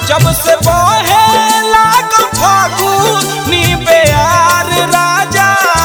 जब से बहे लागल फागुनी बेयार राजा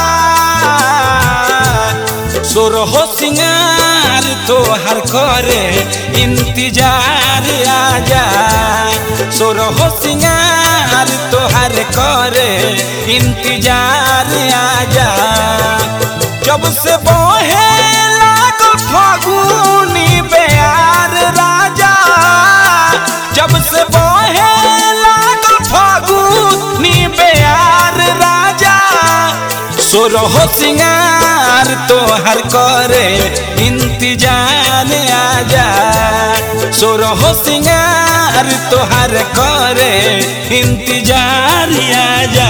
सोरहो सिंगार तोहर करे इंतजार आजा सोरहो सिंगार तोहर करे इंतजार आजा जब से बहे लागल फागुनी बेयार राजा जब से बहे लागल फागुनी बेयार राजा सोरहो सिंगार तोहर करे इंतजार आजा सोरहो सिंगार तोहर करे इंतजार आजा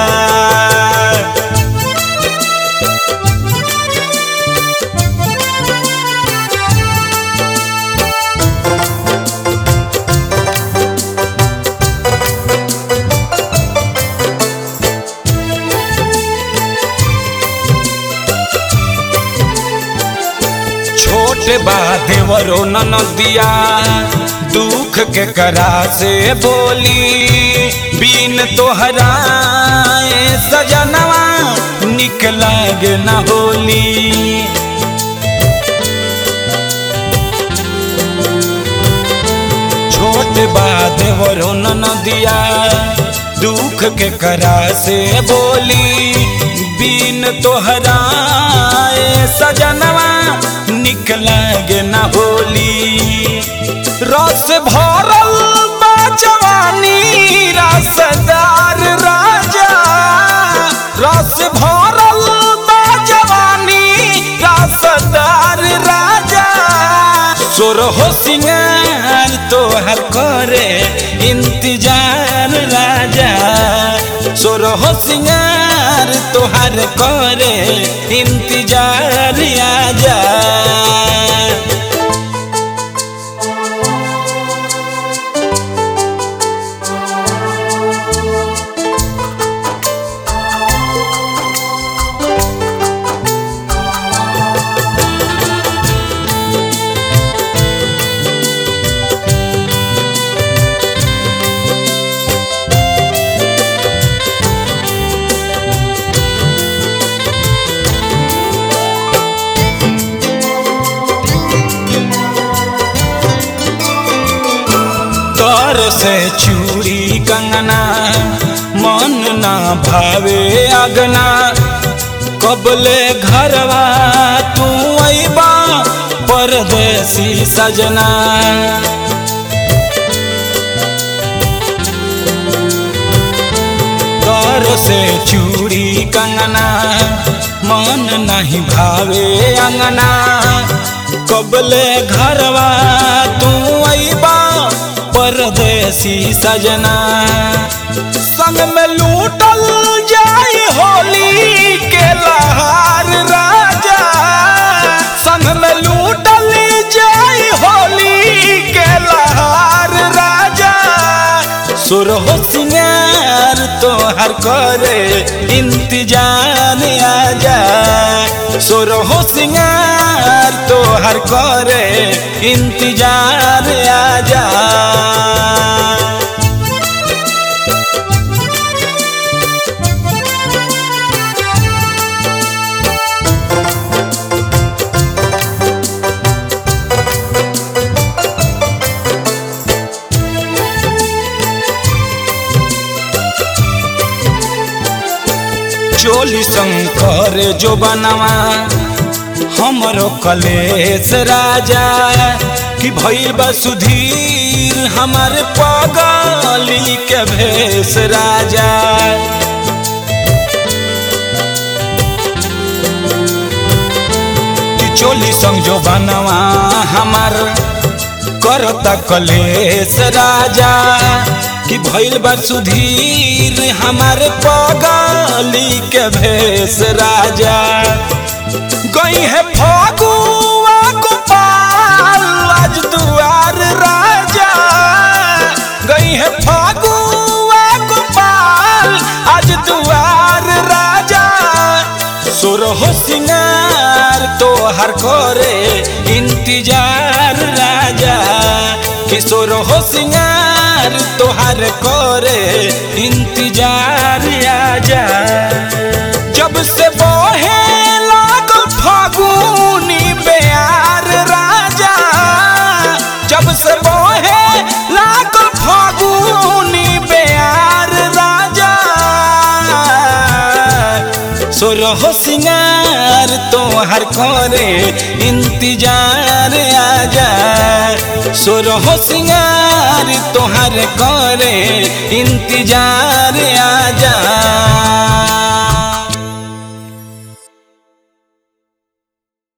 छोट बा देवरो ननदिया दुख के करा से बोली बीन तोहरा ए सजनवा निक लागे न होली छोट बा देवरो ननदिया दुख के करा से बोली बीन तोहरा ए सजनवा निक लागे न होली रस भरल बा जवानी रसदार राजा रस भरल बा जवानी रसदार राजा सोरहो सिंगार तोहर करे इंतजार राजा सोरहो सिंगार तोहर करे इंतजार आजा तर से चूड़ी कंगना मन ना भावे अगना कबले घरवा तू अबा परदेसी सजना तर से चूड़ी कंगना मन नहीं भावे अंगना कबले घरवा तू अबा परदेसी सजना संग में लूटल जाई होली के लहार राजा संग में लूटल जाई होली के लहार राजा सुरहो सिंगार तोहर करे इंतजार आजा सुरहो सिंगार तोहर करे इंतजार आजा चोली शंकर जो बनवा हमरो कलेश राजा कि भइल बा सुधीर हमार पगली के भेष राजा कि चोली संग जो बनवा हमार करता कलेश राजा कि भइल बा सुधीर हमारे पगली के भेष राजा गई है फगुआ गोपाल आज दुआर राजा गई है फगुआ गोपाल आज दुआर राजा सुरहो सिंगार तोहर करे इंतजार राजा किशोर हो सिंगार तो तोहर करे इंतजार आजा जब से बहे लागल फागुनी बेयार राजा जब से बहे लागल फागुनी बेयार राजा सोरहो सिंगार तोहर करे इंतजार आजा सोरहो सिंगार तोहर करे इंतजार आजा